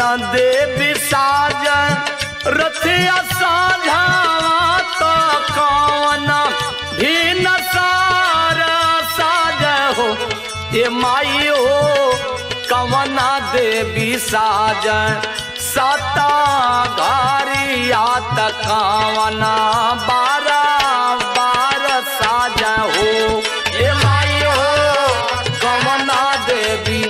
देवी साज रथिया साझावा तो कौन भी न सार साज हो ये माई हो कवना देवी साज सता घारिया तकावना बारा बार साज हो ये माई हो कवना देवी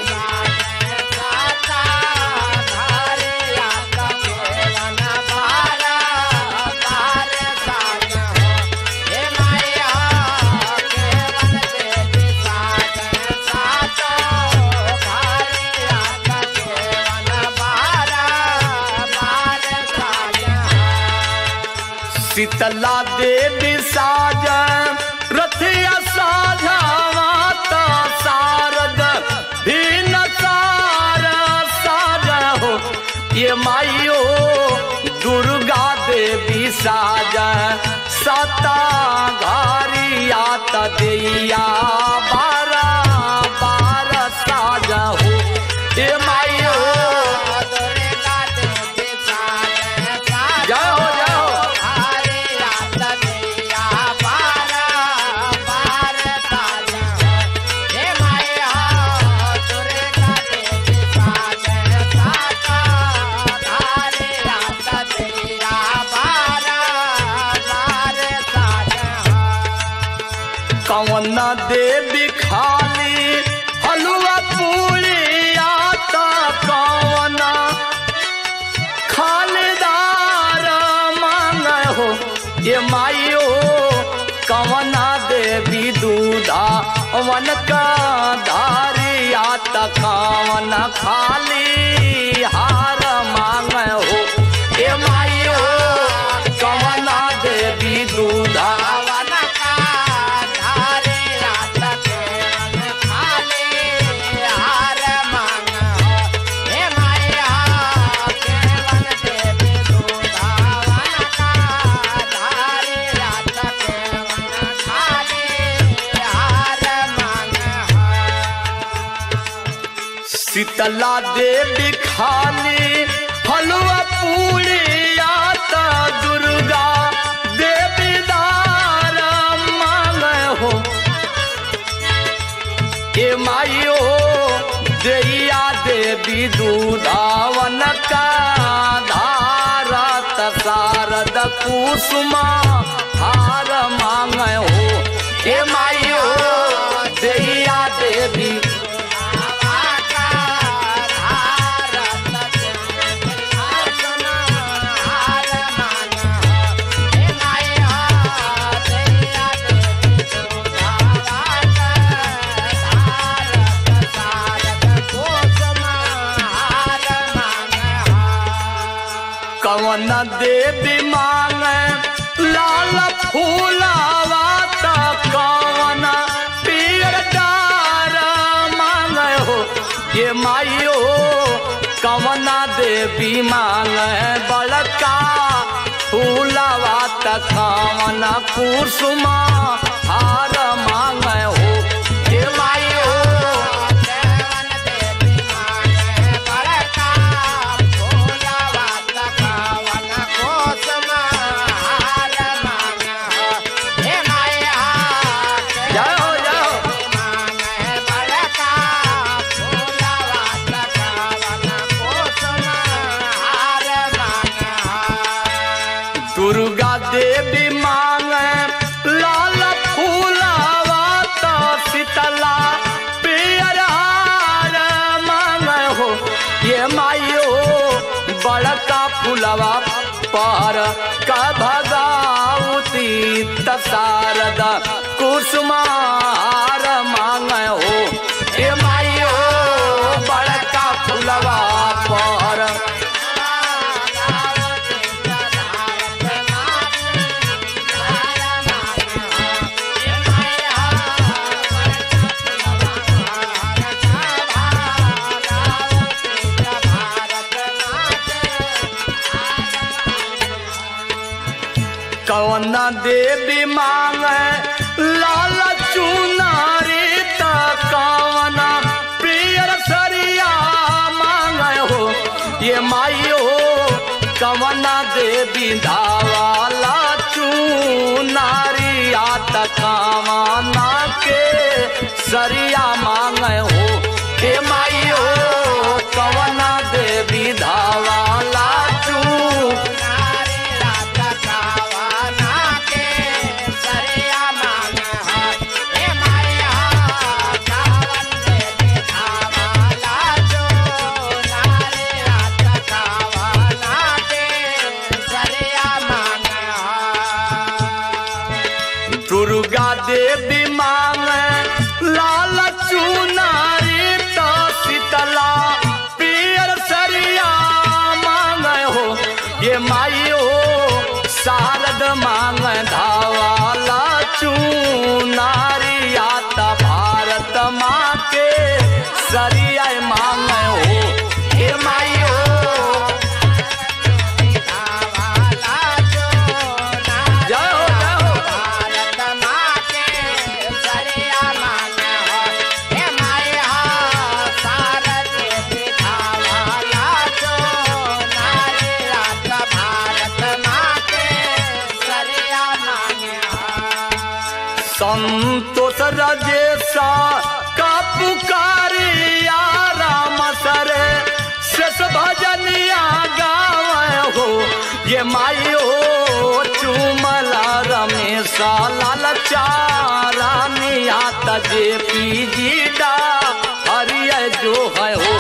शीतला देवी साज रथिया साझावा तो सारद भीन सार साज हो ये माइयो दुर्गा देवी साज सता घारिया तदैया बारा बार साज हो ये माइयो जाओ जाओ कवन देवी खाली हलवा पूरी आता कवन खालीदार मांग हो ये माइयो कवना देवी दूधा वन का धारिया तकावन खाली हार मांग हो ये माइयो कवना देवी दूधा शीतला देवी खाली हलवा पूरी आता दुर्गा देवी दार मांग हो ए माइयो दैया देवी दूधावन का धारत शारद कुसुमा हार मांग हो ए माइयो दैया देवी कवन देवी मांग लाल फूलावा त कवन पियर डार मांग हो ये माइयो कवना देवी मांग बड़का फूलावा त कवन कुसुमा हार मांग हो ये माइयो जाओ जाओ दुर्गा देवी मांग लाल फूलावा तो शीतला पियर हार मांग हो ये माइयो बड़का फूलवा पर का भगावती तसारद कुसुमार मांग हो ये माइयो बड़का फूलवा पर कवन देवी मांग लाल चुनारी त कवन प्रियर सरिया मांग हो ये ये माई हो कवना देवी धावाला चूनारिया तकावाना के सरिया मांगे हो हे माई हो कवना देवी धावाला चू दुर्गा देवी मांगे लाल चुनारी तो शीतला पियर सरिया मांगे हो ये माई हो शारद मांगे धावाला चुनारी आता भारत माँ के सरिया मांगे हो ये माई हो जय हो जय हो संतोष रजेसा का पुकारिया राम सरे शेष भजनिया गावे हो ये माई हो चुमला रमेशा लाल चारानिया तजे पीजी डा हरिय जो है हो